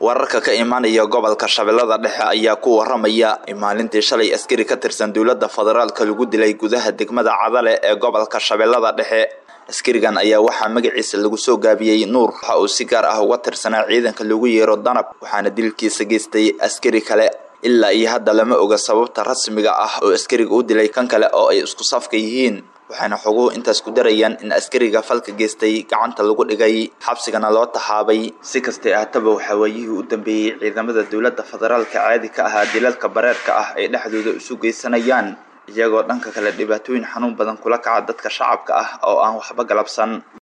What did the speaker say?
wararka ka imaanaya gobolka shabeellada dhexe ayaa ku waramaya in maalintii shalay askari ka tirsan dowladda federaalka lagu dilay gudaha degmada cadale ee gobolka shabeellada dhexe askarigan ayaa waxaa magaciisa lagu soo gaabiyey nuur waxa uu si gaar ah uga tirsanaa ciidanka lagu yeero danab waxaana dilkiisa geystay askari kale ilaa iyo hadda lama oga sababta rasmiga ah oo askariga u dilay kan kale oo ay isku safka yihiin waxayna xoguhu intaas ku darayaan in askariga falka geystay gacanta lagu dhigay xabsigana loo taxaabay si kastay ahataba waxaa waayihii u dambeeyey ciidamada dowladda federaalka caadi ka ahaa dilalka bareerka ah ay dhexdooda isu geysanayaan iyagoo dhanka kale dhibaatooyin xanuun badan kula kaca dadka shacabka ah oo aan waxba galabsan